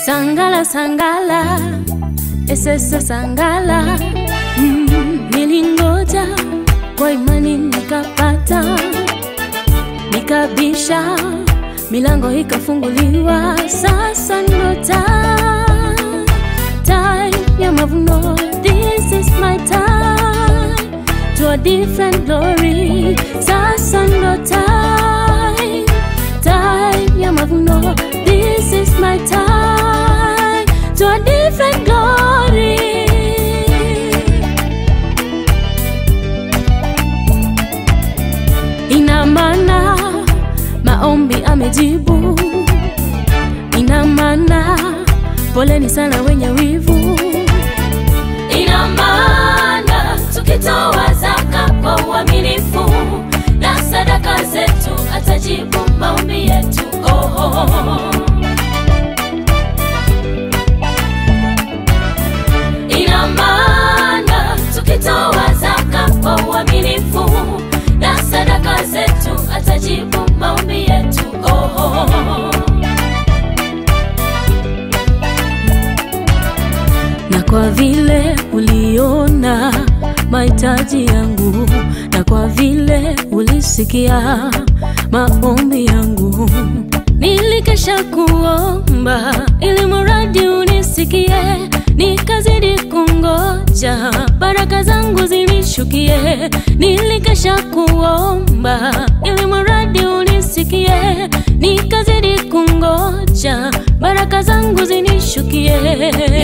Sangala sangala, esese sangala. Mm, nilingoja kwa imani nikapata, nikabisha milango ikafunguliwa. Sasa ndo time, time ya mavuno. This is my time to a different glory. Sasa ndo time, time ya mavuno. This is my time to a different glory. Ina maana maombi amejibu, ina maana poleni sana wenye wivu, ina maana tukitoa zaka kwa uaminifu na sadaka zetu atajibu maombi yetu. Oh, oh, oh. Ina maana tukitoa zaka kwa uaminifu na sadaka zetu atajibu maombi yetu. Oh, oh, oh. Na kwa vile uliona mahitaji yangu, na kwa vile ulisikia maombi yangu, nilikesha kuomba ili muradi unisikie, nikazidi kungoja baraka zangu zinishukie. Nilikesha kuomba ili muradi unisikie, nikazidi kungoja baraka zangu zinishukie.